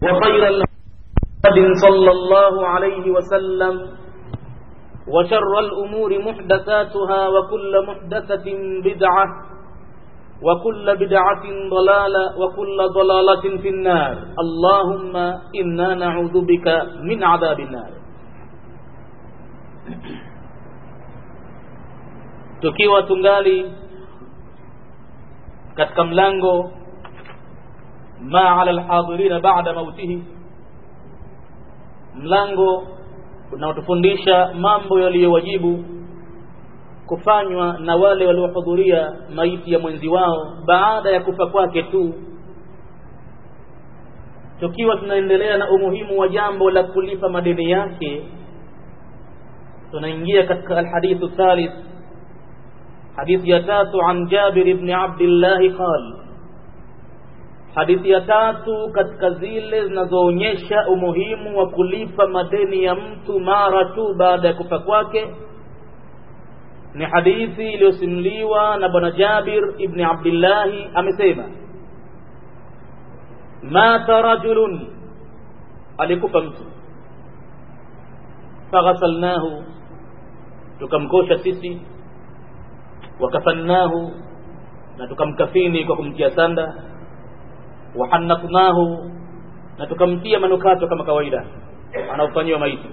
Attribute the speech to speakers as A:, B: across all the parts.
A: وخير الهدي صلى الله عليه وسلم وشر الأمور محدثاتها وكل محدثة بدعة وكل بدعة ضلالة وكل ضلالة في النار اللهم إنا نعوذ بك من عذاب النار tukiwa tungali katika mlango ma ala alhadirina ba'da mautihi mlango unaotufundisha mambo yaliyowajibu kufanywa na wale waliohudhuria maiti ya mwenzi wao baada ya kufa kwake tu tukiwa tunaendelea na umuhimu wa jambo la kulipa madeni yake tunaingia katika alhadithu thalith hadithi ya tatu an Jabir ibn Abdullah qal hadithi ya tatu katika zile zinazoonyesha umuhimu wa kulipa madeni ya mtu mara tu baada ya kufa kwake ni hadithi iliyosimuliwa na bwana Jabir ibn Abdullah amesema mata rajulun alikufa mtu faghasalnahu tukamkosha sisi wakafannahu na tukamkafini kwa kumtia sanda wahannaknahu na tukamtia manukato kama kawaida anaofanyiwa maiti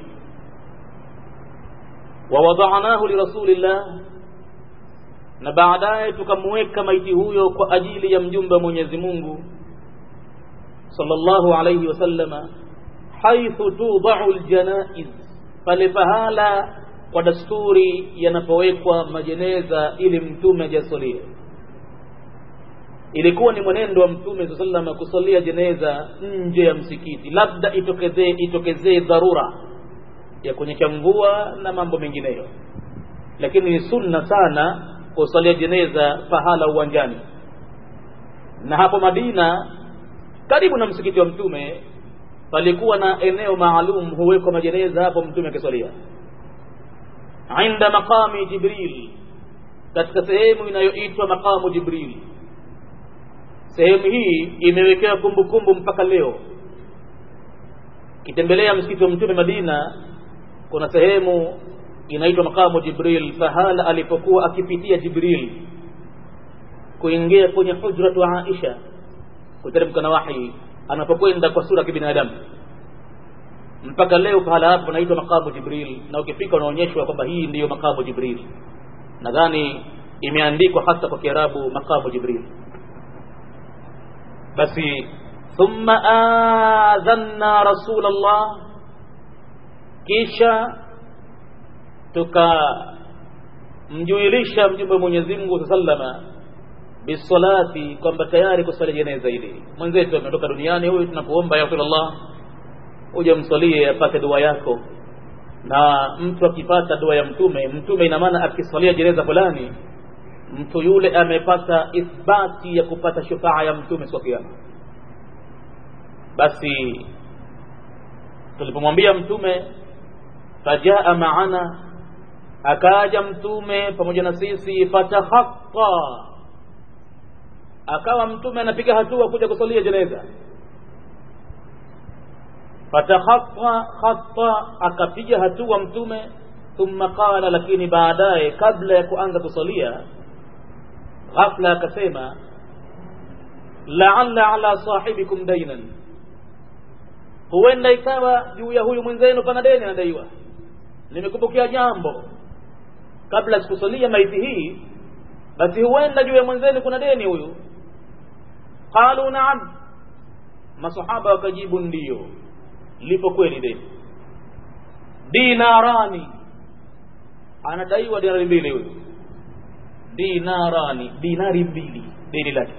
A: wawadanahu lirasulillah na baadaye tukamweka maiti huyo kwa ajili ya mjumbe wa Mwenyezi Mungu sallallahu alayhi wasallama haithu tudau aljanaiz pale pahala kwa dasturi yanapowekwa majeneza ili mtume ajasalie ilikuwa ni mwenendo wa mtume saa sallam kusalia jeneza nje ya msikiti labda itokezee itokezee dharura ya kunyesha mvua na mambo mengineyo lakini ni sunna sana kusalia jeneza pahala uwanjani na hapo madina karibu na msikiti wa mtume palikuwa na eneo maalum huwekwa majeneza hapo mtume akisalia inda maqami jibril katika sehemu inayoitwa maqamu jibril sehemu hii imewekewa kumbukumbu mpaka leo kitembelea msikiti wa mtume madina kuna sehemu inaitwa maqamu jibril pahala alipokuwa akipitia jibril kuingia kwenye hujratu aisha kuteremka na wahi anapokwenda kwa sura ya kibinadamu mpaka leo pahala hapo panaitwa makamu jibril na ukifika unaonyeshwa kwamba hii ndiyo makamu jibril nadhani imeandikwa hasa kwa kiarabu makamu jibril basi thumma adhanna rasulallah kisha tukamjuilisha mjumbe wa mwenyezi mungu sallama bisalati kwamba tayari kusali jeneza hili mwenzetu ametoka duniani huyu tunakuomba ya rasulullah uje msalie apate dua yako na mtu akipata dua ya mtume mtume ina maana akisalia jeneza fulani mtu yule amepata ithbati ya kupata shufaa ya mtume siku kiyama basi tulipomwambia mtume fajaa maana akaja mtume pamoja na sisi fatahaqqa akawa mtume anapiga hatua kuja kusalia jeneza fatakhatta khatta akapiga hatua mtume thumma qala lakini baadaye kabla ya kuanza kusalia ghafla akasema la'alla ala sahibikum dainan huenda ikawa juu ya huyu mwenzenu pana deni anadaiwa nimekumbukia jambo kabla sikusalia maiti hii basi huenda juu ya mwenzenu kuna deni huyu qalu na'am masahaba wakajibu ndiyo lipo kweli deni dinarani anadaiwa dinari mbili huyu dinarani dinari mbili deni lake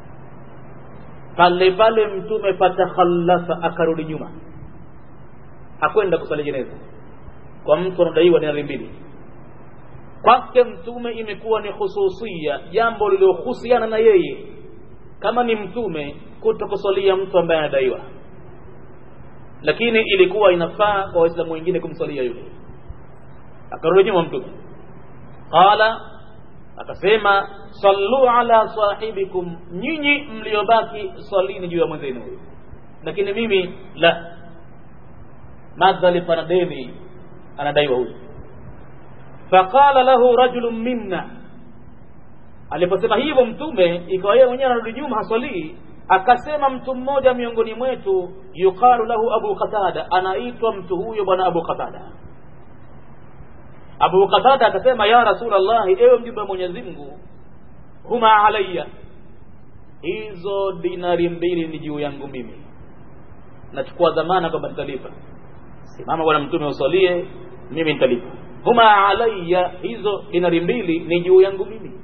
A: pale pale mtume fatakhallasa akarudi nyuma hakwenda kusali jeneza kwa mtu anadaiwa dinari mbili kwake mtume imekuwa ni khususia jambo lililohusiana na yeye kama ni mtume kutokusalia mtu ambaye anadaiwa lakini ilikuwa inafaa kwa waislamu wengine kumsalia yule akarudi nyuma mtume qala akasema sallu ala sahibikum nyinyi mliobaki swalini juu ya mwenzenu huyo lakini mimi la madhali pana deni anadaiwa huyu faqala lahu rajulun minna aliposema hivyo mtume ikawa yeye mwenyewe anarudi nyuma haswalii akasema mtu mmoja miongoni mwetu yuqalu lahu abu qatada anaitwa mtu huyo bwana abu qatada abu qatada akasema ya rasulllahi ewe mjumbe wa mwenyezi mungu huma alaya hizo dinari mbili ni juu yangu mimi nachukua dhamana kwamba nitalipa simama bwana mtume usalie mimi nitalipa huma alaya hizo dinari mbili ni juu yangu mimi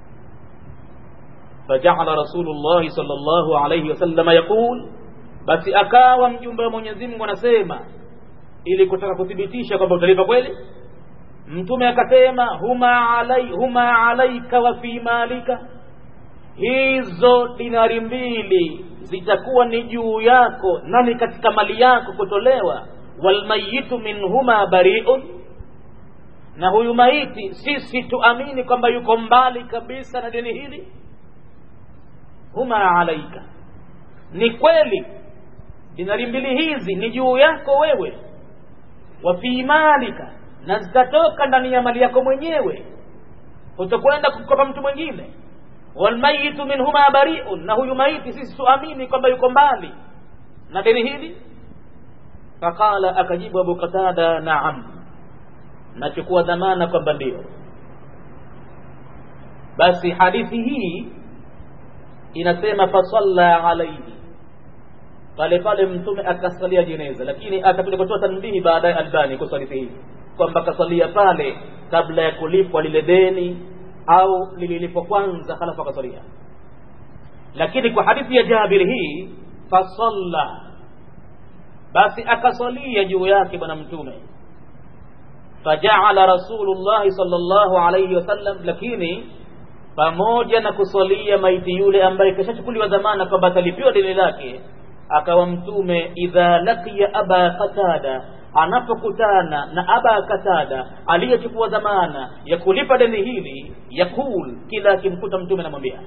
A: fajala rasulullahi sal llahu alaihi wasalama yaqul basi akawa mjumbe wa mwenyezi mungu anasema ili kutaka kuthibitisha kwamba utalipa kweli mtume akasema huma alai huma alaika wa fi malika hizo dinari mbili zitakuwa ni juu yako nani katika mali yako kutolewa walmayitu minhuma bariun na huyu maiti sisi tuamini kwamba yuko mbali kabisa na dini hili huma alaika ni kweli dinari mbili hizi ni juu yako wewe wa fi malika na zitatoka ndani ya mali yako mwenyewe utakwenda kukopa mtu mwingine walmayitu minhuma bariun na huyu maiti sisi tuamini kwamba yuko mbali na deni hili faqala akajibu abu qatada naam nachukua dhamana kwamba ndio basi hadithi hii inasema fasalla alaihi pale pale mtume akasalia jeneza lakini akakuja kutoa tanbihi baadaye albani kwa hadithi hii kwamba akasalia pale kabla ya kulipwa lile deni au lililipwa kwanza halafu akasalia lakini kwa hadithi ya jabir hii fasalla basi akasalia juu yake bwana mtume fajaala rasulullahi sallallahu alayhi wasallam lakini pamoja na kusalia maiti yule ambaye kishachukuliwa dhamana kwamba atalipiwa deni lake akawa mtume idha laqiya aba qatada anapokutana na aba katada aliyechukua dhamana ya kulipa deni hili yakul kila akimkuta mtume anamwambia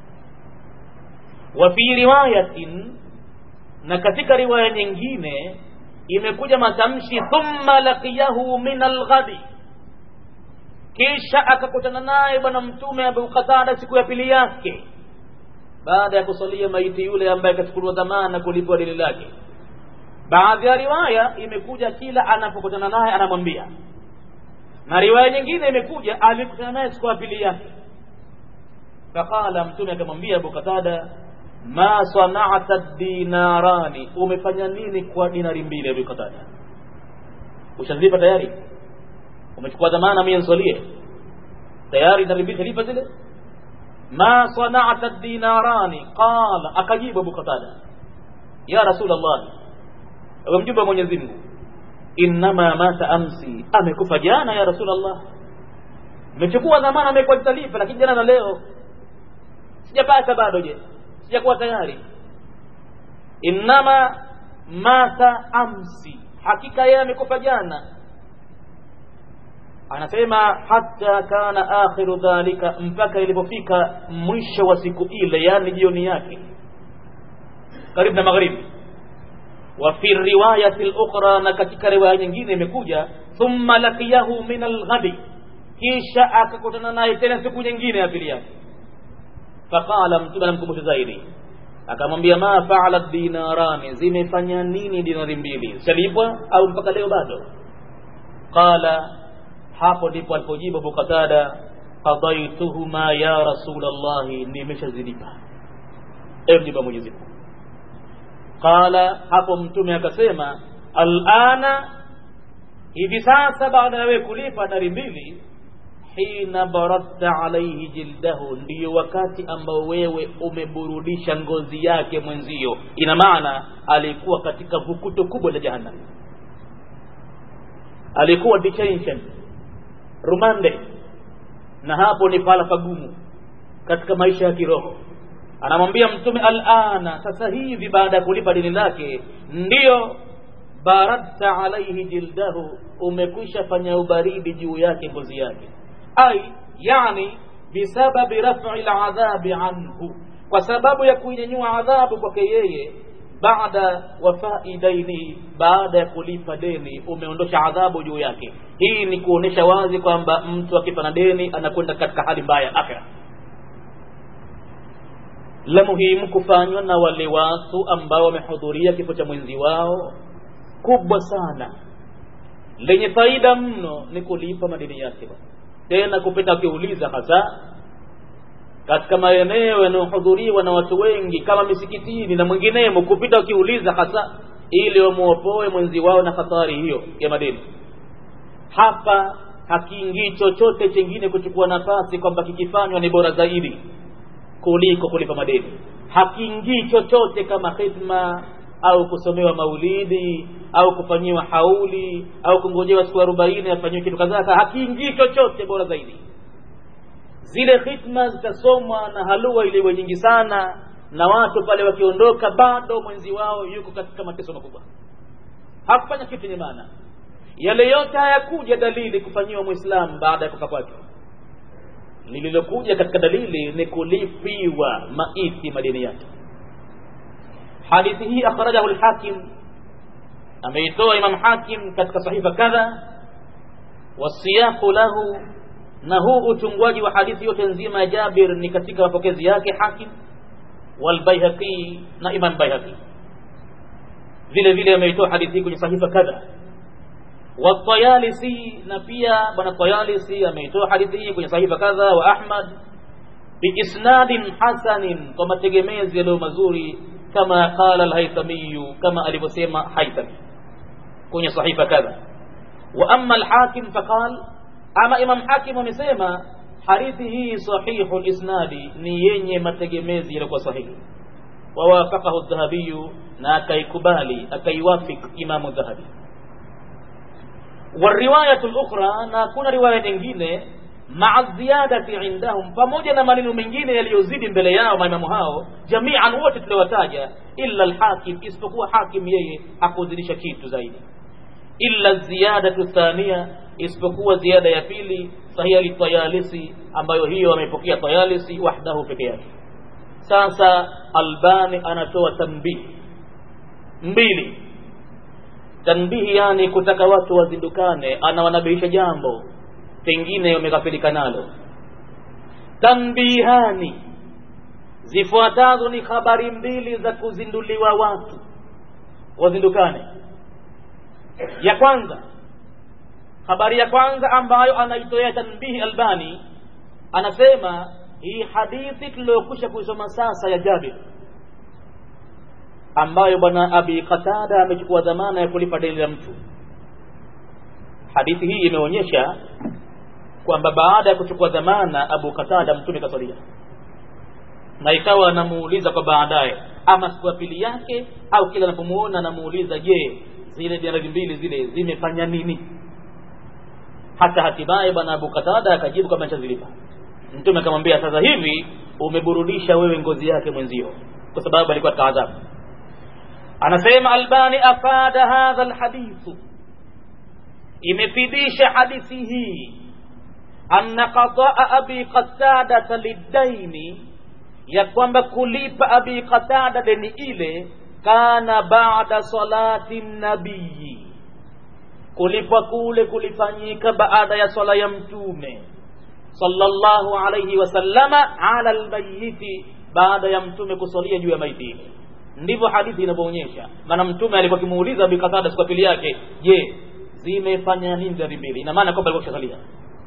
A: wa fi riwayatin na katika riwaya nyingine imekuja matamshi thumma laqiyahu min alghadi kisha akakutana naye bwana mtume abu qatada siku ya pili yake baada ya kusalia maiti yule ambaye akachukuliwa dhamana kulipwa deni lake baadhi ya riwaya imekuja kila anapokutana naye anamwambia na riwaya nyingine imekuja alikutana naye siku ya pili yake faqala mtume akamwambia abu qatada ma sanata dinarani umefanya nini kwa dinari mbili abu qatada ushazipa tayari umechukua dhamana mimi nisalie tayari dinari mbili talipa zile ma sanata dinarani qala akajibu abu qatada ya rasul allah ewe mjumbe wa mwenyezi mungu innama mata amsi amekufa jana ya rasul allah nimechukua dhamana amekuwa nitalipa lakini jana na leo sijapata bado je sijakuwa tayari innama mata amsi hakika yeye amekufa jana anasema hata kana akhiru dhalika mpaka ilipofika mwisho wa siku ile yani jioni yake karibu na magharibi wa fi riwayati al-ukhra na katika riwaya nyingine imekuja thumma laqiyahu min al-ghadi kisha akakutana naye tena siku nyingine ya pili yake faqala mtume anamkumbusha zaidi akamwambia ma faala dinarani zimefanya nini dinari mbili salipwa au mpaka leo bado qala hapo ndipo alipojibu Abu Qatada qadaituhuma ya Rasulullah nimeshazilipa ewe mjumbe Mwenyezi Mungu qala hapo mtume akasema alana hivi sasa baada ya wewe kulipa dari mbili hina baradta alaihi jildahu ndiyo wakati ambao wewe umeburudisha ngozi yake mwenzio ina maana alikuwa katika vukuto kubwa la jahannam alikuwa detention rumande na hapo ni pala pagumu katika maisha ya kiroho anamwambia mtume alana sasa hivi baada ya kulipa dini lake ndiyo baradta alaihi jildahu umekwisha fanya ubaridi juu yake ngozi yake ai yani bisababi raf'i aladhabi anhu kwa sababu ya kuinyanyua adhabu kwake yeye baada wafai daini baada ya kulipa deni umeondosha adhabu juu yake hii ni kuonesha wazi kwamba mtu akifa na deni anakwenda katika hali mbaya akhira la muhimu kufanywa na wale watu ambao wamehudhuria kifo cha mwenzi wao kubwa sana lenye faida mno ni kulipa madeni yake tena kupita akiuliza hasa katika maeneo yanayohudhuriwa na watu wengi kama misikitini na mwinginemo kupita wakiuliza hasa ili wamwopoe mwenzi wao na hatari hiyo ya madeni hapa hakiingii chochote chengine kuchukua nafasi kwamba kikifanywa ni bora zaidi kuliko kulipa madeni hakiingii chochote kama khidma au kusomewa maulidi au kufanyiwa hauli au kungojewa siku arobaini afanyiwe kitu kadhaa hakiingii chochote bora zaidi zile khitma zitasomwa na halua iliwe nyingi sana na watu pale wakiondoka bado mwenzi wao yuko katika mateso makubwa hakufanya kitu chenye maana yale yote hayakuja dalili kufanyiwa mwislamu baada ya kufa kwake lililokuja katika dalili ni kulipiwa maiti madeni yake hadithi hii akhrajahu lhakim ameitoa imam hakim katika sahifa kadha wasiyaqu lahu na huu utungwaji wa hadithi yote nzima ya Jabir ni katika mapokezi yake Hakim walbaihaqi na Imam Baihaqi vile vile ameitoa hadithi kwenye sahifa kadha watayalisi na pia bwana Tayalisi ameitoa hadithi hii kwenye sahifa kadha wa Ahmad biisnadin hasanin kwa mategemezi yaliyo mazuri kama qala al-Haythami kama alivyosema Haythami kwenye sahifa kadha wa amma al-Hakim faqala ama Imam Hakim amesema hadithi hii sahihu lisnadi ni yenye mategemezi yaliokuwa sahihi wawafaqahu dhahabiyu na akaikubali akaiwafik imamu dhahabi wariwayatu lukhra na kuna riwaya nyingine maa ziyadati indahum pamoja na maneno mengine yaliyozidi mbele yao maimamu hao jamian wote tuliowataja illa alhakim isipokuwa hakim yeye hakuzidisha kitu zaidi illa ziyadatu thania isipokuwa ziada ya pili sahiha litayalisi ambayo hiyo amepokea tayalisi wahdahu peke yake sasa albani anatoa tanbihi mbili tanbihi yani kutaka watu wazindukane anawanabihisha jambo pengine wamekafirika nalo tanbihani zifuatazo ni habari mbili za kuzinduliwa watu wazindukane ya kwanza habari ya kwanza ambayo anaitoa tanbihi albani anasema hii hadithi tuliyokwisha kuisoma sasa ya jabir ambayo bwana abi qatada amechukua dhamana ya kulipa deni la mtu hadithi hii imeonyesha kwamba baada ya kuchukua dhamana abu qatada mtume kasalia na ikawa anamuuliza kwa baadaye ama siku ya pili yake au kila anapomuona anamuuliza je zile dinari mbili zile zimefanya nini hata hatimaye bwana abu qatada akajibu kama nishazilipa mtume akamwambia sasa hivi umeburudisha wewe ngozi yake mwenzio kwa sababu alikuwa katika adhabu anasema albani afada hadha alhadithu imefidisha hadithi hii anna qadaa abi qatadata liddaini ya kwamba kulipa abi qatada deni ile kana baada salati nabii kulipwa kule kulifanyika baada ya swala ya mtume sallallahu alayhi wasallama ala almayiti baada ya mtume kusalia juu ya maiti ile ndivyo hadithi inavyoonyesha maana mtume alikuwa akimuuliza bikatada siku pili yake je zimefanya nini dhambi mbili ina maana kwamba alikuwa kishasalia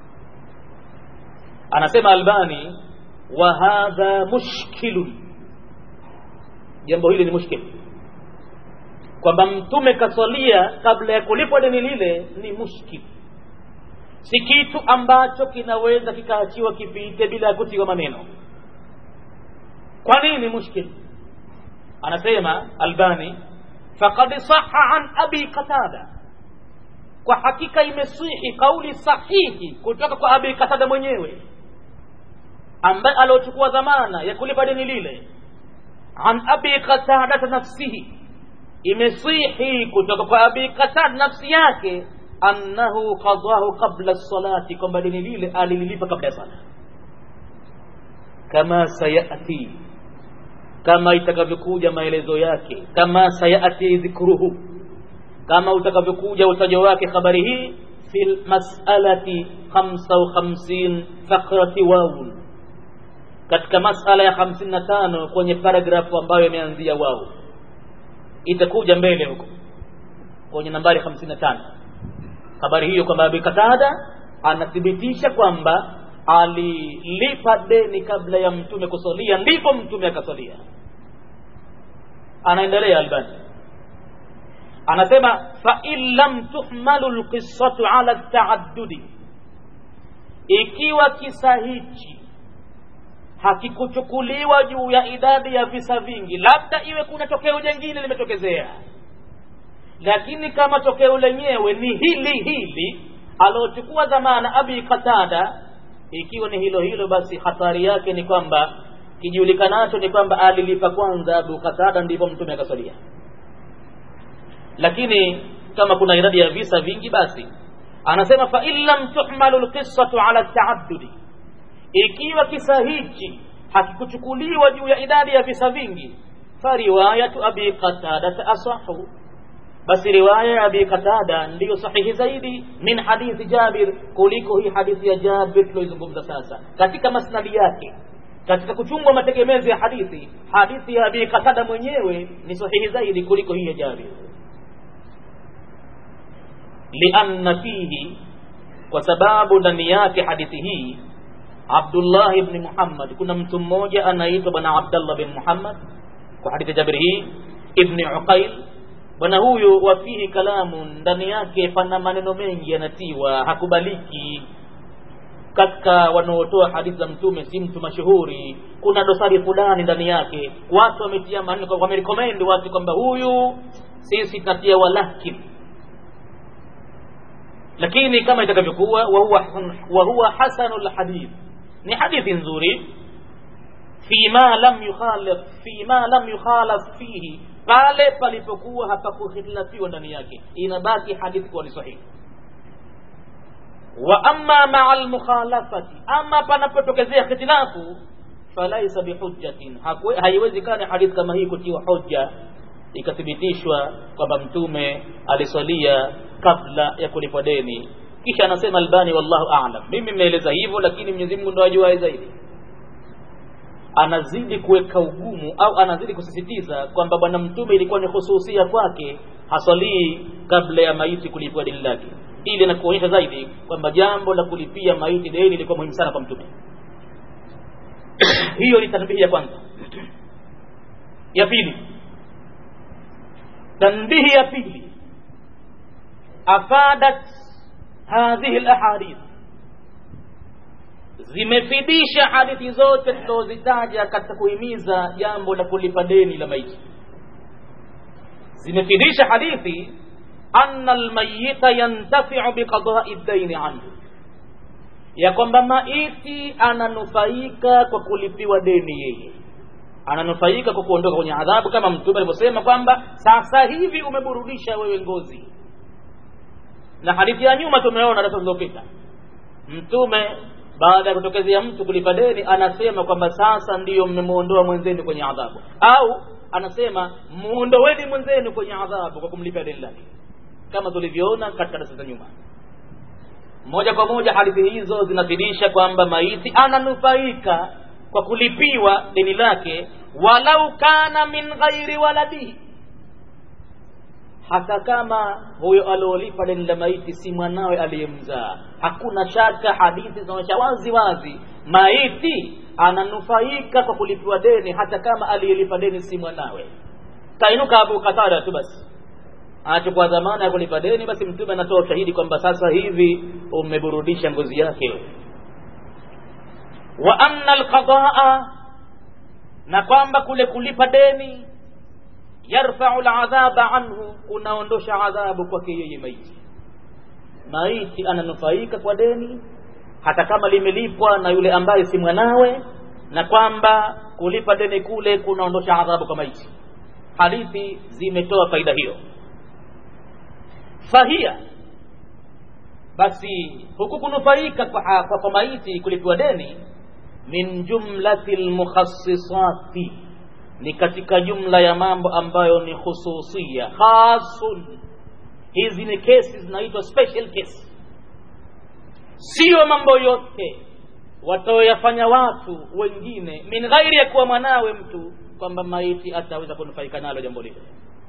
A: anasema albani wa hadha mushkilun jambo hili ni mushkil kwamba mtume kaswalia kabla ya kulipwa deni lile ni mushkil si kitu ambacho kinaweza kikaachiwa kipite bila ya kutiwa maneno kwa nini mushkil anasema albani faqad saha an abi qatada kwa hakika imesihi kauli sahihi kutoka kwa abi qatada mwenyewe ambaye aliochukua dhamana ya kulipa deni lile an abi qatada nafsihi imesihi kutoka kwa abi qatada nafsi yake annahu qadahu qabla salati kwamba deni lile alililipa kabla ya sala kama sayati kama itakavyokuja maelezo yake kama sayati dhikruhu kama utakavyokuja utajo wake habari hii fi lmasalati 55 fakrati wawun katika masala ya 55 kwenye paragrafu ambayo imeanzia wao itakuja mbele huko kwenye nambari 55 habari hiyo kwamba Abi Katada anathibitisha kwamba alilipa deni kabla ya mtume kusalia ndipo mtume akasalia anaendelea Albani anasema fa in lam tuhmalu lqissatu ala taaddudi ikiwa kisa hichi hakikuchukuliwa juu ya idadi ya visa vingi labda iwe kuna tokeo jingine limetokezea lakini kama tokeo lenyewe ni hili hili alochukua dhamana abi qatada ikiwa ni hilo hilo basi hatari yake ni kwamba kijulikanacho ni kwamba alilipa kwanza abu qatada ndipo mtume akasalia lakini kama kuna idadi ya visa vingi basi anasema fa in lam tuhmalu lqissatu ala taaddudi ikiwa kisa hichi hakikuchukuliwa juu ya idadi ya visa vingi fariwayatu abi qatada asahu basi riwaya ya abi qatada ndiyo sahihi zaidi min hadithi jabir kuliko hii hadithi ya jabir tuloizungumza sasa katika masnadi yake katika kuchungwa mategemezi ya hadithi hadithi ya abi qatada mwenyewe ni sahihi zaidi kuliko hii ya jabir lianna fihi kwa sababu ndani yake hadithi hii Abdullah ibn Muhammad kuna mtu mmoja anaitwa bwana Abdullah bin Muhammad kwa hadithi Jabir hii ibn Uqail bwana huyu wafihi kalamu ndani yake pana maneno mengi yanatiwa hakubaliki katika wanaotoa hadithi za mtume si mtu mashuhuri kuna dosari fulani ndani yake watu wametia maneno wamerecommend watu kwamba huyu sisi tunatia walakin lakini kama itakavyokuwa wa huwa wa huwa hasanul hadith ni hadithi nzuri fima lam yukhalif fima lam yukhalaf fihi pale palipokuwa hapakuhitilafiwa ndani yake inabaki hadithi kuwa ni sahihi wa amma maa almukhalafati ama panapotokezea khitilafu falaisa bihujjatin haiwezekani hadithi kama hii kutiwa hoja ikathibitishwa kwamba mtume alisalia kabla ya kulipwa deni kisha anasema albani wallahu a'lam mimi nimeeleza hivyo lakini Mwenyezi Mungu ndo ajuaye zaidi anazidi kuweka ugumu au anazidi kusisitiza kwamba bwana mtume ilikuwa ni hususia kwake hasalii kabla ya maiti kulipwa deni lake ili na kuonyesha zaidi kwamba jambo la kulipia maiti deni lilikuwa muhimu sana kwa mtume hiyo ni tanbihi ya kwanza ya pili tanbihi ya pili afadat hadhihi alahadith zimefidisha hadithi zote tulizozitaja katika kuhimiza jambo la kulipa deni la maiti zimefidisha hadithi anna almayita yantafiu biqada'i ad-dayn anhu ya kwamba maiti ananufaika kwa kulipiwa deni yeye ananufaika kwa kuondoka kwenye adhabu kama mtume alivyosema kwamba sasa hivi umeburudisha wewe ngozi na hadithi ya nyuma tumeona darasa zilizopita mtume baada ya kutokezea mtu kulipa deni anasema kwamba sasa ndiyo mmemuondoa mwenzenu kwenye adhabu au anasema muondoweni mwenzenu kwenye adhabu kwa kumlipa deni lake kama tulivyoona katika darasa za nyuma moja kwa moja hadithi hizo zinafidisha kwamba maiti ananufaika kwa kulipiwa deni lake walau kana min ghairi waladihi hata kama huyo aliolipa deni la maiti si mwanawe aliyemzaa hakuna shaka hadithi zinaonyesha wazi wazi maiti ananufaika kwa kulipiwa deni hata kama aliyelipa deni si mwanawe kainuka abu katada tu basi anachukua dhamana ya kulipa deni basi mtume anatoa ushahidi kwamba sasa hivi umeburudisha ngozi yake wa anna alqadaa na kwamba kule kulipa deni yarfau ladhaba anhu kunaondosha adhabu kwake yeye maiti maiti ananufaika kwa deni hata kama limelipwa na yule ambaye si mwanawe na kwamba kulipa deni kule kunaondosha adhabu kwa maiti hadithi zimetoa faida hiyo fahia basi huku kunufaika kwa, kwa, kwa maiti kulipiwa deni min jumlati lmukhassisati ni katika jumla ya mambo ambayo ni khususia khasun hizi ni kesi zinaitwa special case siyo mambo yote wataoyafanya watu wengine min ghairi ya kuwa mwanawe mtu kwamba maiti ataweza kunufaika nalo jambo lile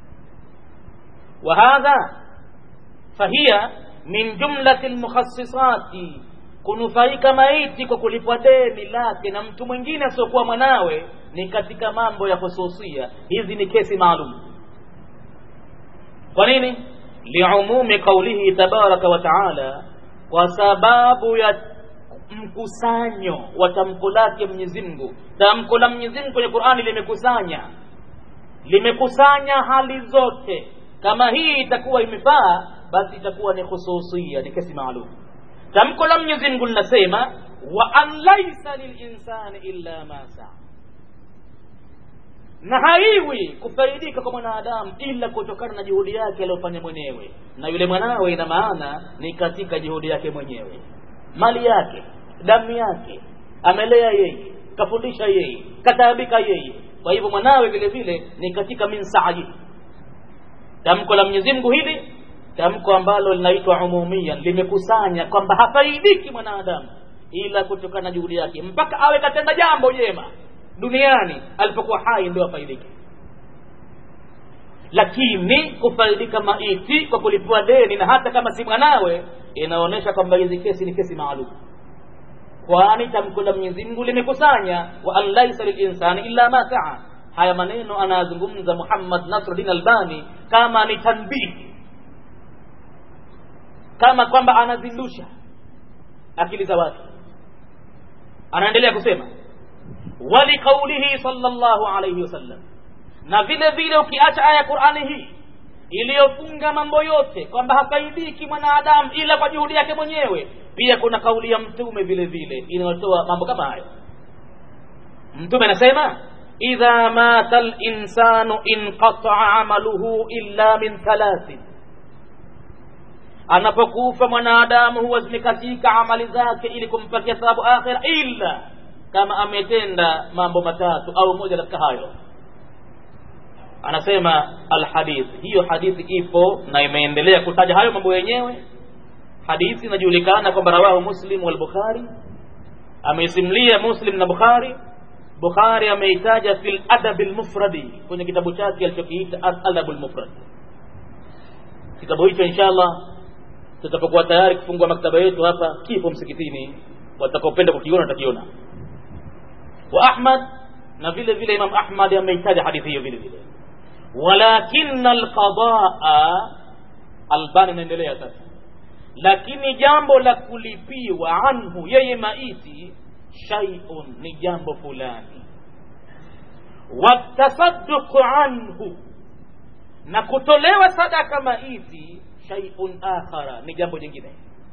A: wa hadha fahiya min jumlati lmukhassisati kunufaika maiti kwa kulipwa deni lake na mtu mwingine asiokuwa mwanawe ni katika mambo ya khususia hizi ni kesi maalum kwa nini liumumi qaulihi tabaraka wa taala kwa sababu ya mkusanyo wa tamko lake Mwenyezi Mungu. Tamko la Mwenyezi Mungu kwenye Qur'ani limekusanya limekusanya hali zote. Kama hii itakuwa imefaa, basi itakuwa ni khususia, ni kesi maalum. Tamko la Mwenyezi Mungu linasema wa an laysa lilinsani illa ma saa, na haiwi kufaidika kwa mwanadamu ila kutokana na juhudi yake aliyofanya mwenyewe, na yule mwanawe, ina maana ni katika juhudi yake mwenyewe mali yake damu yake amelea yeye kafundisha yeye kataabika yeye kwa hivyo mwanawe vile vile ni katika min sa'i tamko la Mwenyezi Mungu hili tamko ambalo linaitwa umumiyan limekusanya kwamba hafaidiki mwanadamu ila kutokana na juhudi yake mpaka awe katenda jambo jema duniani alipokuwa hai ndio afaidike lakini kufaidika maiti kwa kulipua deni na hata kama si mwanawe inaonyesha kwamba hizi kesi ni kesi maalum kwani tamko la Mwenyezi Mungu limekusanya wa an laisa lilinsani illa ma saa haya maneno anayazungumza Muhammad Nasruddin Albani kama ni tanbihi kama kwamba anazindusha akili za watu anaendelea kusema wali qaulihi sallallahu alayhi wasallam na vile vile ukiacha aya ya Qur'ani hii iliyofunga mambo yote kwamba hafaidiki mwanadamu ila kwa juhudi yake mwenyewe pia kuna kauli ya mtume vile vile inayotoa mambo kama hayo mtume anasema idha mata al-insanu inqata'a amaluhu illa min thalathin anapokufa mwanadamu huwa zimekatika amali zake ili kumpatia thawabu akhira illa kama ametenda mambo matatu au moja katika hayo anasema alhadith hiyo hadithi ipo na imeendelea kutaja hayo mambo yenyewe hadithi inajulikana kwamba rawahu muslim wal bukhari ameisimlia muslim na bukhari bukhari ameitaja fil adab almufradi kwenye kitabu chake alichokiita adab almufrad kitabu hicho inshallah tutapokuwa tayari kufungua maktaba yetu hapa kipo msikitini watakaopenda kukiona watakiona wa ahmad na vile vile imam ahmad ameitaja hadithi hiyo vile vile walakin alqadaa albani anaendelea sasa lakini jambo la kulipiwa anhu yeye maiti shay'un ni jambo fulani watasadduqu anhu na kutolewa sadaka maiti shay'un akhara ni jambo jingine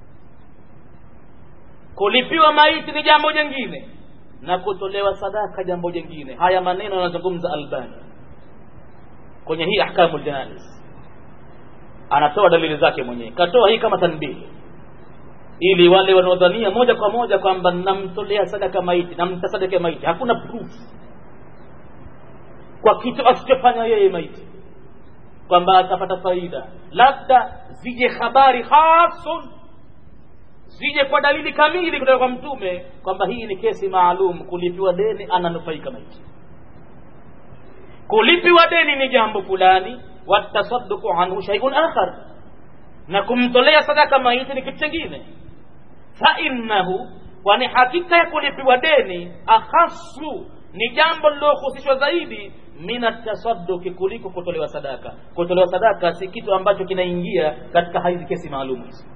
A: kulipiwa maiti ni jambo jingine na kutolewa sadaka jambo jingine haya maneno anazungumza albani kwenye hii ahkamul janaiz anatoa dalili zake mwenyewe katoa hii kama tanbihi ili wale wanaodhania moja kwa moja kwamba namtolea sadaka maiti namtasadaka maiti hakuna proof kwa kitu asichofanya yeye maiti kwamba atapata faida labda zije habari hasun zije kwa dalili kamili kutoka kwa mtume kwamba hii ni kesi maalum kulipiwa deni ananufaika maiti kulipiwa deni ni jambo fulani watasadduqu anhu shay'un akhar na kumtolea sadaka maiti ni kitu kingine fa innahu kwani hakika ya kulipiwa deni akhasu ni jambo lilohusishwa zaidi min atasadduki kuliko kutolewa sadaka kutolewa sadaka si kitu ambacho kinaingia katika hizi kesi maalum hizi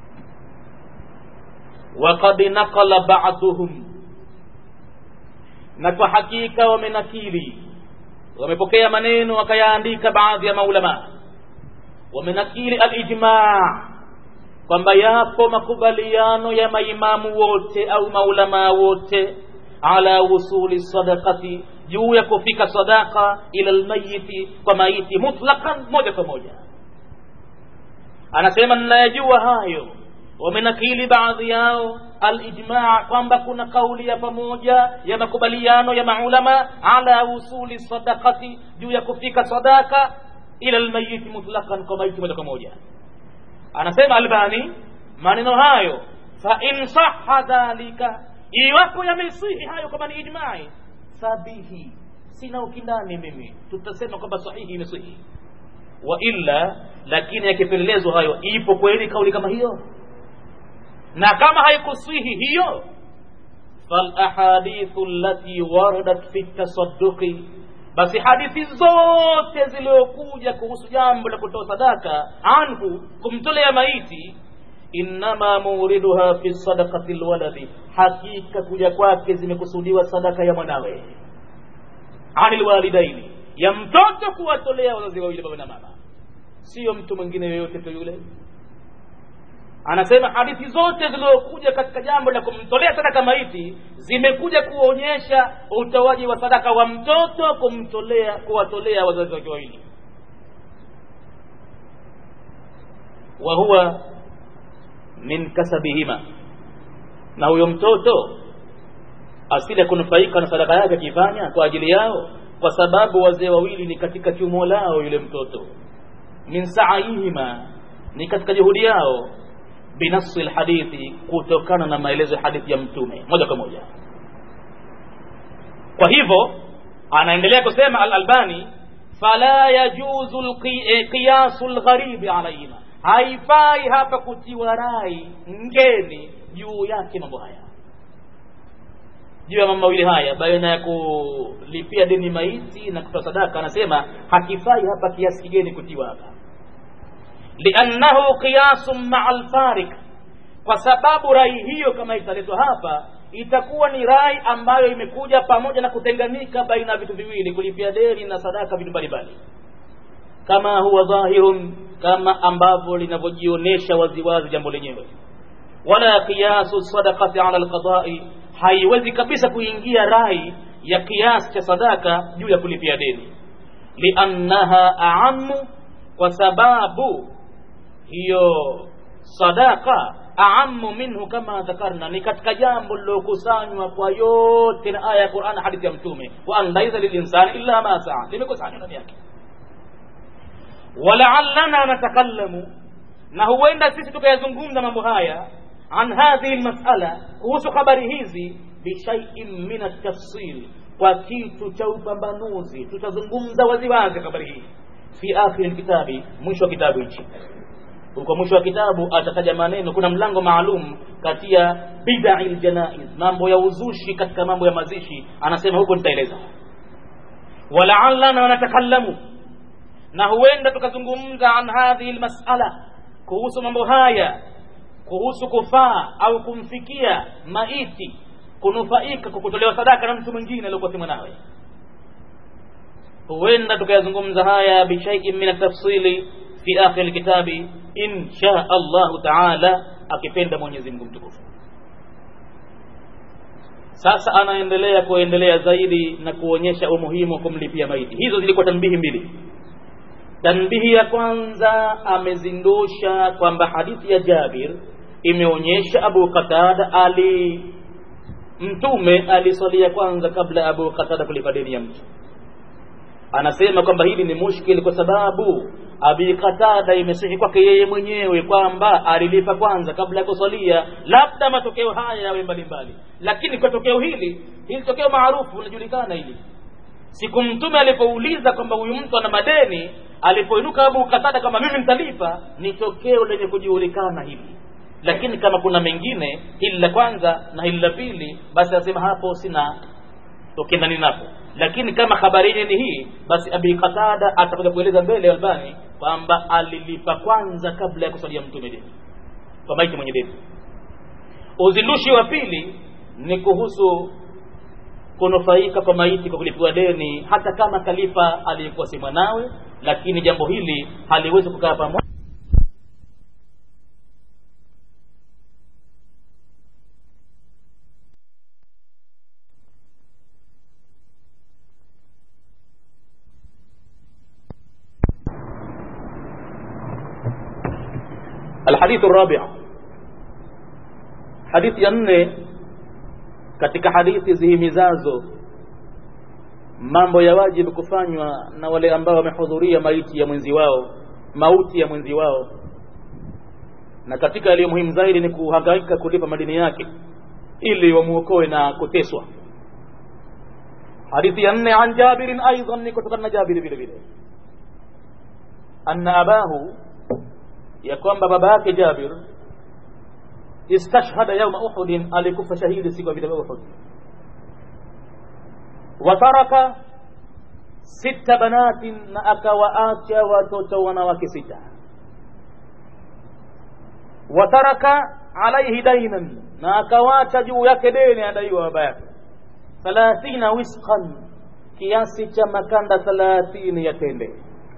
A: وقد نقل بعضهم na kwa hakika wamenakili wamepokea maneno wakayaandika baadhi ya maulama wamenakili alijmaa kwamba yapo makubaliano ya maimamu wote au maulamaa wote ala wusuli sadaqati juu ya kufika sadaqa ila almayiti kwa maiti mutlaqan moja kwa moja anasema ninayajua hayo wamenakili baadhi yao alijmaa kwamba kuna kauli ya pamoja ya makubaliano ya maulama ala usuli sadaqati juu ya kufika sadaka ila lmayiti mutlaqan kwa maiti moja kwa moja anasema albani maneno hayo fa in saha dhalika iwapo yamesihi hayo kama ni ijmai sabihi sina ukindani mimi tutasema kwamba sahihi imesihi wa illa lakini yakipelelezwa hayo ipo kweli kauli kama hiyo na kama haikusihi hiyo falahadithu allati waradat fi tasadduqi basi hadithi zote zilizokuja kuhusu jambo la kutoa sadaka anhu kumtolea maiti innama muriduha fi sadaqati lwaladi hakika kuja kwake zimekusudiwa sadaka ya mwanawe ani lwalidaini ya mtoto kuwatolea wazazi wawili baba na mama sio mtu mwingine yoyote tu yule anasema hadithi zote zilizokuja katika jambo la kumtolea sadaka maiti zimekuja kuonyesha utoaji wa sadaka wa mtoto kumtolea kuwatolea wazazi wake wawili wa huwa min kasabihima na huyo mtoto asili ya kunufaika na sadaka yake akifanya kwa ajili yao kwa sababu wazee wawili ni katika chumo lao yule mtoto min saihima ni katika juhudi yao binafsi lhadithi kutokana na maelezo ya hadithi ya mtume moja kwa moja kwa hivyo anaendelea kusema alalbani fala yajuzu qiyasu lgharibi alaihima haifai hapa kutiwa rai ngeni juu yake mambo haya juu ya mambo mawili haya baina ya kulipia deni maiti na kutoa sadaka anasema hakifai hapa kiasi kigeni kutiwa hapa liannahu qiyasun maa alfarik kwa sababu rai hiyo kama italetwa hapa itakuwa ni rai ambayo imekuja pamoja na kutenganika baina ya vitu viwili kulipia deni na sadaka vitu mbalimbali kama huwa dhahirun kama ambavyo linavyojionyesha waziwazi jambo lenyewe wala qiyasu sadaqati ala alqadai haiwezi kabisa kuingia rai ya kiasi cha sadaka juu ya kulipia deni liannaha aamu kwa sababu hiyo sadaka aamu minhu kama dhakarna ni katika jambo lilokusanywa kwa yote na aya ya Qur'an hadithi ya mtume wa an laisa lilinsani illa ma saa limekusanywa ndani yake walaallana natakallamu na huenda sisi tukayazungumza mambo haya an hadhihi lmasala kuhusu habari hizi bishaiin min altafsil kwa kitu cha upambanuzi tutazungumza waziwazi habari hii fi akhiri lkitabi mwisho wa kitabu hichi kwa mwisho wa kitabu atataja maneno kuna mlango maalum kati ya bidai ljanaiz mambo ya uzushi katika mambo ya mazishi anasema huko nitaeleza walaallana natakallamu na huenda tukazungumza an hadhihi lmasala kuhusu mambo haya kuhusu kufaa au kumfikia maiti kunufaika kwa kutolewa sadaka na mtu mwingine aliokuwa si mwanawe huenda tukayazungumza haya bishaiin min atafsili fi akhir lkitabi insha allahu taala akipenda mwenyezi mungu mtukufu sasa anaendelea kuendelea zaidi na kuonyesha umuhimu wa kumlipia maiti hizo zilikuwa tanbihi mbili tanbihi ya kwanza amezindusha kwamba hadithi ya jabir imeonyesha abu qatada ali mtume aliswalia kwanza kabla abu qatada kulipa deni ya mtu anasema kwamba hili ni mushkil kwa sababu abi qatada imesihi kwake yeye mwenyewe kwamba alilipa kwanza kabla ya kuswalia labda matokeo haya yawe mbalimbali lakini kwa tokeo hili hili tokeo maarufu linajulikana hili siku mtume alipouliza kwamba huyu mtu ana madeni alipoinuka abu qatada kama mimi nitalipa ni tokeo lenye kujulikana hili lakini kama kuna mengine hili la kwanza na hili la pili basi asema hapo sina ukiendani napo lakini kama habari yenyewe ni hii basi abi qatada atakuja kueleza mbele albani kwamba alilipa kwanza kabla ya kuswalia mtume deni kwa maiti mwenye deni uzindushi wa pili ni kuhusu kunufaika kwa maiti kwa kulipiwa deni hata kama kalifa aliyekuwa si mwanawe lakini jambo hili haliwezi kukaa pamoja الحديث الرابع hadithi ya nne katika hadithi zihimizazo mambo ya wajibu kufanywa na wale ambao wamehudhuria maiti ya mwenzi wao mauti ya mwenzi wao na katika yaliyo muhimu zaidi ni kuhangaika kulipa madini yake ili wamuokoe na kuteswa hadithi ya nne an jabirin aidan ni kutokana na jabiri vile vile anna abahu ya kwamba baba yake jabir istashhada yauma uhudin alikufa shahidi siku ya vita vya uhud wataraka sita banatin na akawaacha watoto wanawake sita wataraka alaihi dainan na akawacha juu yake deni adaiwa baba yake thalathina wisqan kiasi cha makanda thalathini ya tende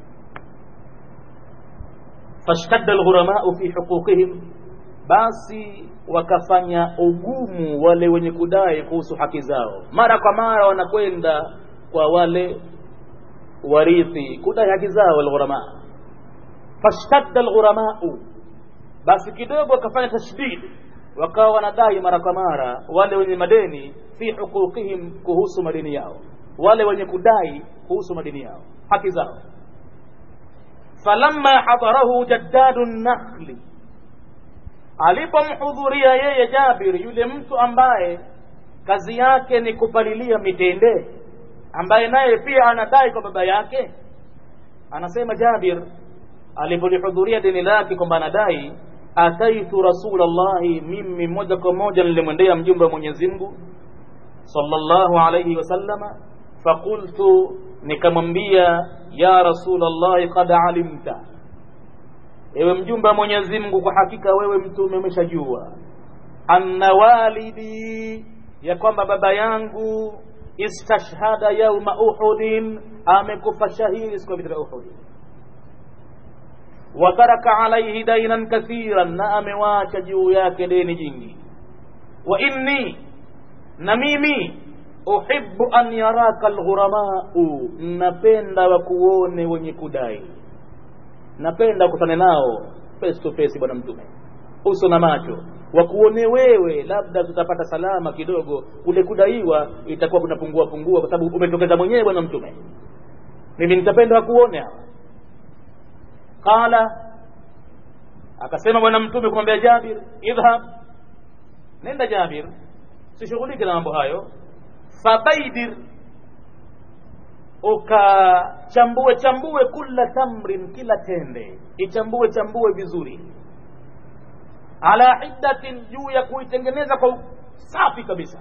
A: fashtadda alghuramau fi huquqihim basi wakafanya ugumu wale wenye kudai kuhusu haki zao mara kwa mara wanakwenda kwa wale warithi kudai haki zao alghurama fashtadda alghuramau basi kidogo wakafanya tashdid wakawa wanadai mara kwa mara wale wenye madeni fi huquqihim kuhusu madeni yao wale wenye kudai kuhusu madeni yao haki zao falamma hadarahu jaddadu nakhli alipomhudhuria yeye Jabir yule mtu ambaye kazi yake ni kupalilia mitende ambaye naye pia anadai kwa baba yake anasema Jabir alipolihudhuria deni lake kwamba anadai ataitu rasulallahi mimi moja kwa moja nilimwendea mjumbe wa Mwenyezi Mungu sallallahu alayhi wasallama faqultu nikamwambia ya rasulallahi qad alimta ewe mjumbe wa Mwenyezi Mungu kwa hakika wewe mtume umeshajua anna walidi ya kwamba baba yangu istashhada yauma uhudin amekufa shahidi siku ya vita vya uhud wataraka alaihi dainan kathiran na amewacha juu yake deni jingi wa inni na mimi uhibbu an yaraka alghuramau napenda wakuone wenye kudai napenda kutane nao face to face bwana mtume uso na macho wakuone wewe labda tutapata salama kidogo kule kudaiwa itakuwa kunapungua pungua kwa sababu umetokeza mwenyewe bwana mtume mimi nitapenda wakuone hawa qala akasema bwana mtume kumwambia jabir idhhab nenda jabir sishughulike na mambo hayo fabaidir ukachambue chambue kula tamrin kila tende ichambue chambue vizuri ala hiddatin juu ya kuitengeneza kwa safi kabisa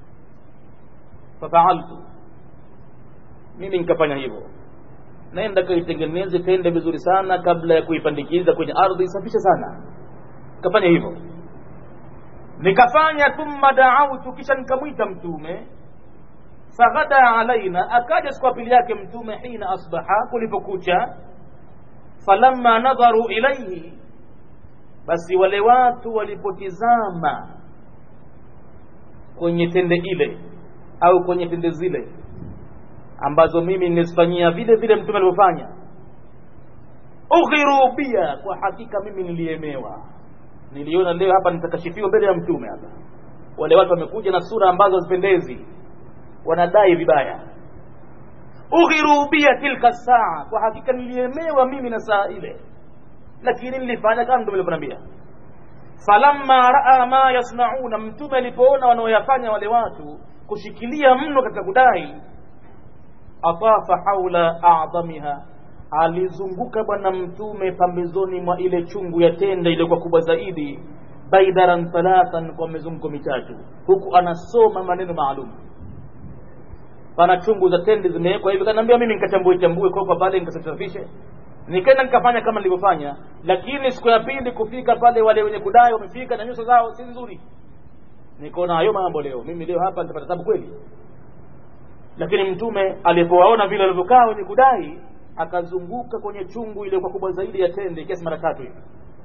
A: fafaaltu mimi nikafanya hivyo naenda kaitengeneze tende vizuri sana kabla ya kuipandikiza kwenye ardhi isafishe sana nikafanya hivyo nikafanya thumma daautu kisha nikamwita mtume faghada alaina akaja siku ya pili yake mtume hina asbaha kulipokucha falamma nadharu ilaihi basi wale watu walipotizama kwenye tende ile au kwenye tende zile ambazo mimi nilizifanyia vile vile mtume alivyofanya ughiru bia kwa hakika mimi niliemewa niliona leo hapa nitakashifiwa mbele ya mtume hapa wale watu wamekuja na sura ambazo hazipendezi wanadai vibaya ughiru bia tilka saa kwa hakika niliemewa mimi na saa ile lakini nilifanya kama mtume alivyoniambia falamma raa ma yasnauna mtume alipoona wanaoyafanya wale watu kushikilia mno katika kudai atafa haula a'dhamiha alizunguka bwana mtume pambezoni mwa ile chungu ya tende iliyokuwa kubwa zaidi baidaran thalathan kwa mizunguko mitatu huku anasoma maneno maalum pana chungu za tende zimewekwa hivi kanaambia mimi nikachambue chambue kwa pale nikasafishe nikaenda nikafanya kama nilivyofanya lakini siku ya pili kufika pale wale wenye kudai wamefika na nyuso zao si nzuri nikaona hayo mambo leo mimi leo hapa nitapata tabu kweli lakini mtume alipowaona vile walivyokaa wenye kudai akazunguka kwenye chungu iliyokuwa kubwa zaidi ya tende kiasi mara tatu hivi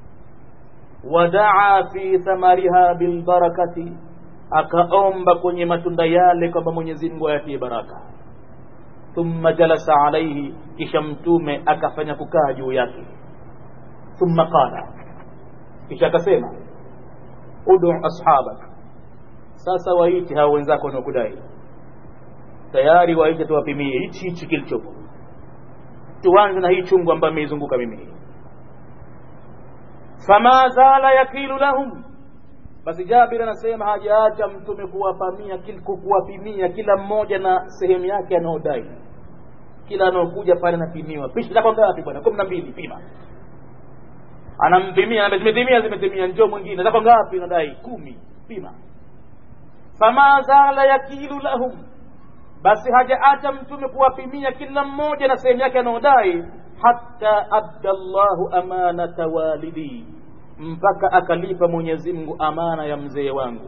A: wadaa fi thamariha bilbarakati akaomba kwenye matunda yale kwamba mwenyezi mungu ayatie baraka thumma jalasa alaihi kisha mtume akafanya kukaa juu yake thumma qala kisha akasema udu ashabak sasa waite hao wenzako wanaokudai tayari waite tuwapimie hichi hichi kilichopo tuanze na hii chungu ambayo imeizunguka mimi hii fama zala yakilu lahum basi jabir anasema hajaacha mtume kuwapamia kuwapimia kila mmoja na sehemu yake anaodai kila anaokuja pale anapimiwa pishi zako ngapi bwana kumi na mbili pima anampimia zimetimia zimetimia njoo mwingine zako ngapi nadai kumi pima fama zala yakilu lahum basi hajaacha mtume kuwapimia kila mmoja na sehemu yake anaodai hatta adda llahu amanata walidi mpaka akalipa mwenyezi mungu amana ya mzee wangu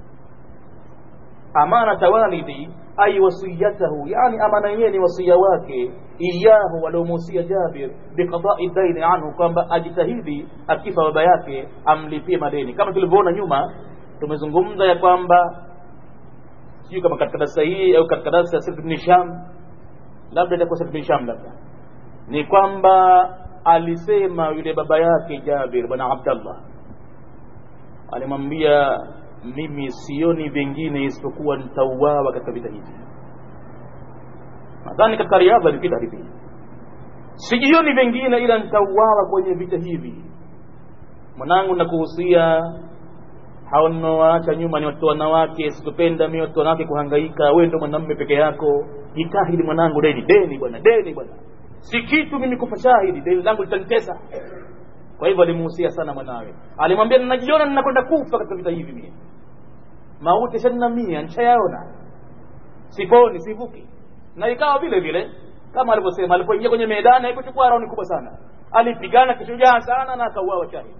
A: amanata walidi ay wasiyatahu yani amana yenyewe ni wasia wake iyahu waliomuhusia jabir biqadai daini anhu kwamba ajitahidi akifa baba yake amlipie madeni kama tulivyoona nyuma tumezungumza ya kwamba sijui kama katika darasa hii au katika darasa ya Sirf ibn Hisham labda itakuwa Sirf ibn Hisham labda ni kwamba alisema yule baba yake Jabir bwana Abdallah alimwambia mimi sioni vingine isipokuwa nitauawa katika vita hivi nadhani katika riadha ilipita hivi sijioni vingine ila nitauawa kwenye vita hivi mwanangu nakuhusia hao ninaowaacha nyuma ni watoto wanawake sikupenda mimi watoto wanawake kuhangaika wewe ndo mwanamume peke yako jitahidi mwanangu deni deni bwana deni bwana si kitu mimi kufa shahidi deni langu litanitesa kwa hivyo alimuhusia sana mwanawe alimwambia ninajiona ninakwenda kufa katika vita hivi mimi mauti shani mia nishayaona siponi sivuki na ikawa vile vile kama alivyosema alipoingia kwenye medani haikuchukua rauni kubwa sana alipigana kishujaa sana na akauawa shahidi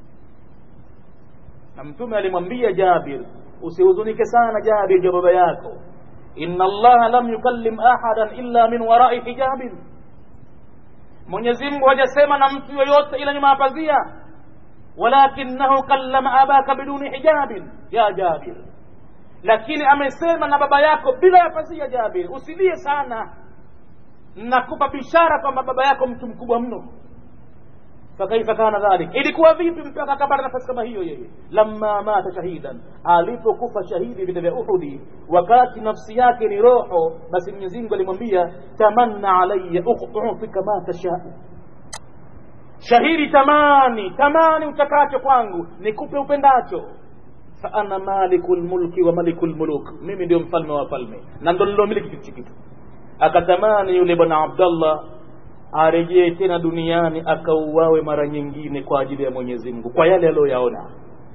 A: na mtume alimwambia Jabir usihuzunike sana Jabir ja baba yako inna allaha lam yukallim ahadan illa min warai hijabin Mwenyezi Mungu hajasema na mtu yoyote ila nyuma ya pazia walakinahu kallama abaka biduni hijabin ya Jabir lakini amesema na baba yako bila ya pazia Jabir usilie sana nakupa bishara kwamba baba yako mtu mkubwa mno fakaifa kana dhalik ilikuwa vipi mpaka akapata nafasi kama hiyo yeye lamma mata shahidan alipokufa shahidi vita vya uhudi wakati nafsi yake ni roho basi mwenyezi mungu alimwambia tamanna alayya ukhtuka ma tashau shahidi tamani tamani utakacho kwangu nikupe upendacho fa ana maliku lmulki wa maliku lmuluk mimi ndio mfalme wa falme na ndo nilomiliki kitu kitu akatamani yule bwana abdallah arejee tena duniani akauawe mara nyingine kwa ajili ya Mwenyezi Mungu kwa yale aliyoyaona.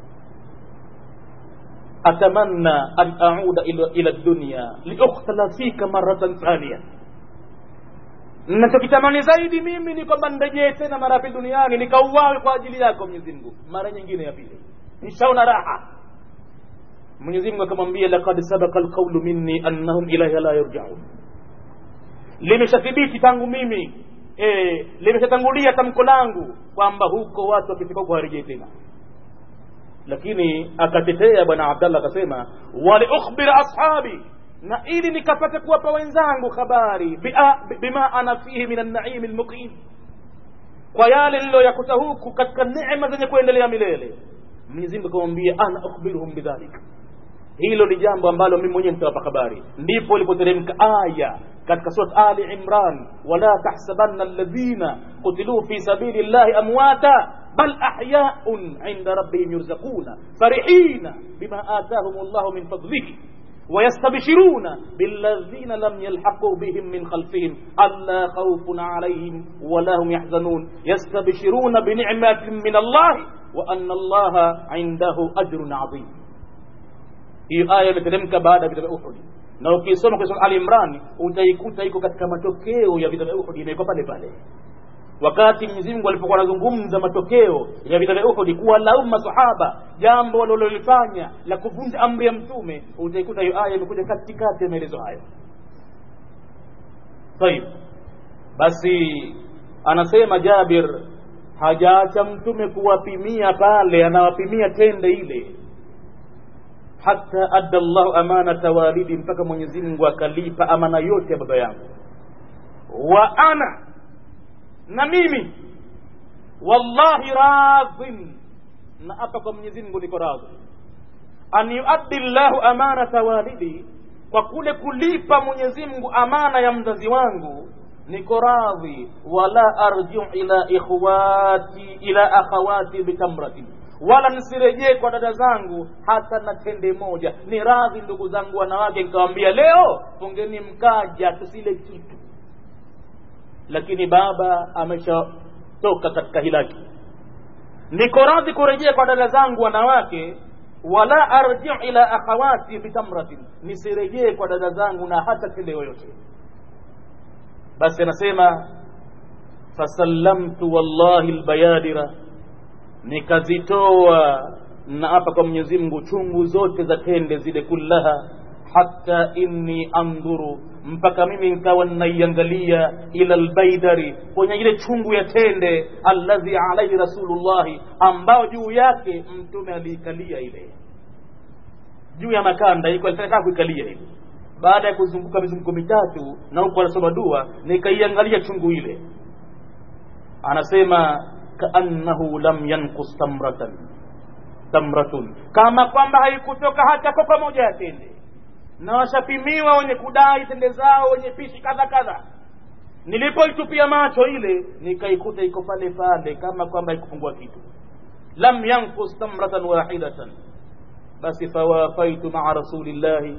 A: Atamanna an auda ila, ila dunya liukhtala fika maratan thania, nachokitamani zaidi mimi ni kwamba nirejee tena mara pili duniani nikauawe kwa ajili yako Mwenyezi Mungu mara nyingine ya pili, nishaona raha. Mwenyezi Mungu akamwambia, laqad sabaqa alqawlu minni annahum ilayha la yarji'un, limeshathibiti tangu mimi e, limeshatangulia tamko langu kwamba huko watu wakifika huko harejei tena lakini akatetea bwana abdallah akasema waliukhbira ashabi na ili nikapate kuwapa wenzangu habari bima ana fihi min annaimi lmuqim kwa yale niliyoyakuta huku katika neema zenye kuendelea milele mwenyezi mungu akamwambia ana ukhbiruhum bidhalika hilo ni jambo ambalo mimi mwenyewe nitawapa habari ndipo ilipoteremka aya katika surat ali imran wala tahsabanna alladhina qutiluu fi sabili llahi amwata bal ahyaun inda rabbihim yurzaquna farihina bima atahum llahu min fadlihi ويستبشرون بالذين لم يلحقوا بهم من خلفهم ألا خوف عليهم ولا هم يحزنون يستبشرون بنعمة من الله وأن الله عنده أجر عظيم hiyo aya imeteremka baada ya vita vya Uhud na ukisoma kwa Ali Imran utaikuta iko katika matokeo ya vita vya Uhud imewekwa pale pale wakati Mwenyezi Mungu alipokuwa anazungumza matokeo ya vita vya Uhud kuwalaumu masahaba jambo walilolifanya la kuvunja amri ya mtume utaikuta hiyo aya imekuja katikati ya maelezo hayo طيب basi anasema Jabir hajaacha mtume kuwapimia pale anawapimia tende ile hata adda llahu amanata walidi mpaka mwenyezi mungu akalipa amana yote ya baba yangu wa ana na mimi wallahi radhin na hapa kwa mwenyezi mungu niko radhi an yuaddi llahu amanata walidi kwa kule kulipa mwenyezi mungu amana ya mzazi wangu niko radhi wala arjiu ila ikhwati ila akhawati bitamratin wala nisirejee kwa dada zangu hata na tende moja ni radhi ndugu zangu wanawake nikawambia leo fungeni mkaja tusile kitu lakini baba ameshatoka katika hilaki niko radhi kurejea kwa dada zangu wanawake wala arjiu ila akhawati bitamratin nisirejee kwa dada zangu na hata tende yoyote basi anasema fasallamtu wallahi lbayadira nikazitoa na hapa kwa mwenyezi mungu chungu zote za tende zile kullaha hatta inni andhuru mpaka mimi nikawa naiangalia ila lbaidari kwenye ile chungu ya tende alladhi alaihi rasulullahi ambao juu yake mtume aliikalia ile juu ya makanda iko alitaka kuikalia ile baada ya kuzunguka mizunguko mitatu na huko anasoma dua nikaiangalia chungu ile anasema kaannahu lam yankus tamratan tamratun kama kwamba haikutoka hata kopa moja ya tende na washapimiwa wenye kudai tende zao wenye pishi kadha kadha nilipoitupia macho ile nikaikuta iko pale pale kama kwamba haikupungua kitu lam yankus tamratan wahidatan basi fawafaitu maa rasulillahi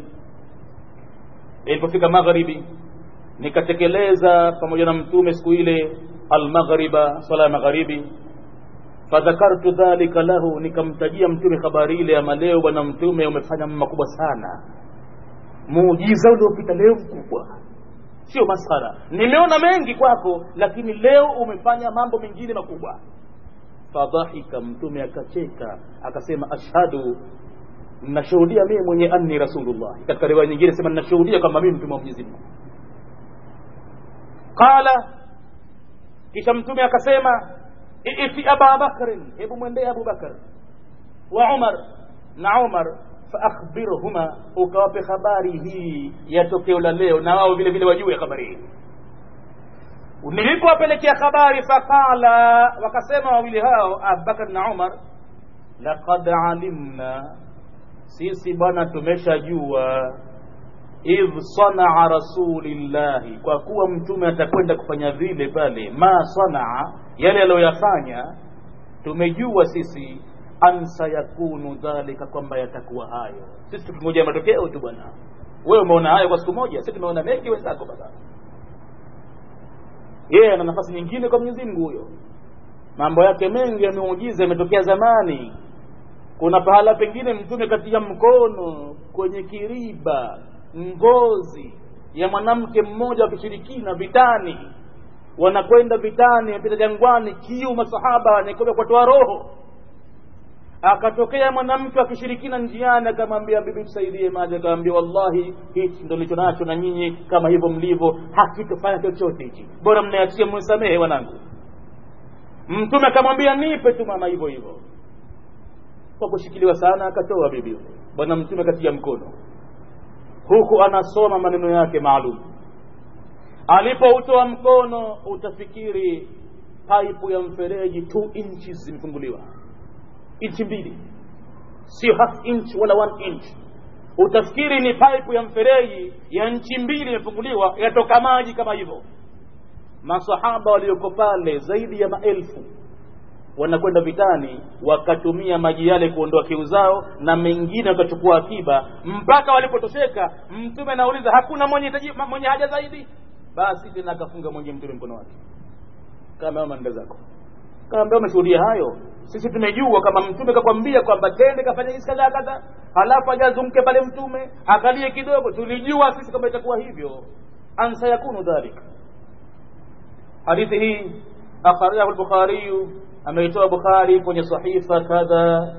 A: ilipofika magharibi nikatekeleza pamoja na mtume siku ile almaghriba sala ya magharibi fadhakartu dhalika lahu nikamtajia mtume habari ile ama leo bwana mtume umefanya makubwa sana muujiza uliopita leo mkubwa sio maskhara nimeona mengi kwako lakini leo umefanya mambo mengine makubwa fadhahika mtume akacheka akasema ashhadu nashuhudia mimi mwenye anni rasulullah katika riwaya nyingine sema nashuhudia kwamba mimi mtume wa Mwenyezi Mungu qala kisha mtume akasema iti aba bakrin hebu mwendee abu bakar wa umar na umar faakhbirhuma ukawape habari hii ya tokeo la leo na wao vile vile wajue habari hii nilipowapelekea habari faqala wakasema wawili hao abubakar na umar laqad alimna sisi bwana tumeshajua idh sanaa rasulillahi kwa kuwa mtume atakwenda kufanya vile pale ma sanaa yale aliyoyafanya tumejua sisi an sayakunu dhalika kwamba yatakuwa hayo sisi tukingoja matokeo tu bwana wewe umeona hayo kwa siku moja sisi tumeona mengi wenzako baba yeye ana nafasi nyingine kwa Mwenyezi Mungu huyo mambo yake mengi yameujiza yametokea zamani kuna pahala pengine mtume katia mkono kwenye kiriba ngozi ya mwanamke mmoja wa kishirikina vitani wanakwenda vitani wapita jangwani kiu masahaba wanakwenda kutoa roho akatokea mwanamke wa kishirikina njiani akamwambia bibi tusaidie maji akamwambia wallahi hichi ndo licho nacho na nyinyi kama hivyo mlivyo hakitofanya chochote hichi bora mnayatia msamehe wanangu mtume akamwambia nipe tu mama hivyo hivyo kwa kushikiliwa sana akatoa bibi bwana mtume akatia mkono huku anasoma maneno yake maalum alipoutoa mkono utafikiri paipu ya mfereji 2 inches zimefunguliwa inchi mbili sio half inch wala one inch utafikiri ni paipu ya mfereji ya nchi mbili imefunguliwa yatoka maji kama hivyo masahaba walioko pale zaidi ya maelfu wanakwenda vitani wakatumia maji yale kuondoa kiu zao na mengine wakachukua akiba mpaka walipotosheka mtume anauliza hakuna mwenye hitaji, mwenye haja zaidi basi tena akafunga mwenye mtume mkono wake kama manda zako kaambia umeshuhudia hayo sisi tumejua kama mtume kakwambia kwamba tende kafanya hizi kadhaa kadhaa halafu ajazumke pale mtume akalie kidogo tulijua sisi kwamba itakuwa hivyo ansa yakunu dhalik hadithi hii akhrajahu al-bukhari ameitoa bukhari kwenye sahifa kadha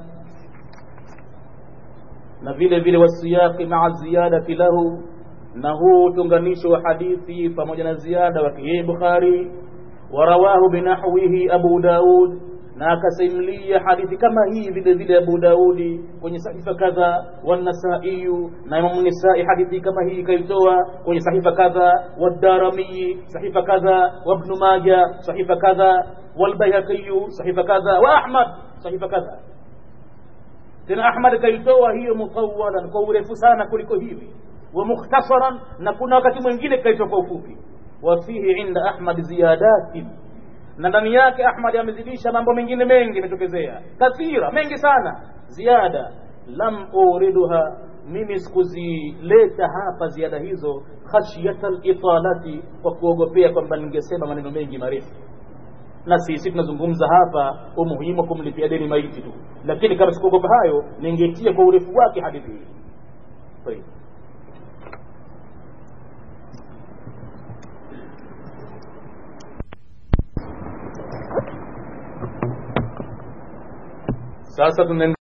A: na vile vile wasiyaqi maa ziyadati lahu na huu utunganisho wa hadithi pamoja na ziada wake yeye bukhari warawahu binahwihi abu daud na akasimulia hadithi kama hii vile vile Abu Daudi kwenye sahifa kadha wanasaiyu na Imamu Nisai hadithi kama hii kaitoa kwenye sahifa kadha wadarami sahifa kadha wabnu Maja sahifa kadha walbayhaqiyu sahifa kadha wa Ahmad sahifa kadha tena ahmad kaitoa hiyo mutawalan kwa urefu sana kuliko hivi wa mukhtasaran na kuna wakati mwingine kaitoa kwa ufupi wa fihi inda ahmad ziyadatin na ndani yake ahmad amezidisha mambo mengine mengi yametokezea kathira mengi sana ziada lam uriduha mimi sikuzileta hapa ziada hizo khashyata litalati kwa kuogopea kwamba ningesema maneno mengi marefu na sisi tunazungumza hapa umuhimu wa kumlipia deni maiti tu lakini kama sikuogopa hayo ningetia kwa urefu wake hadithi hii طيب sasa tunaendelea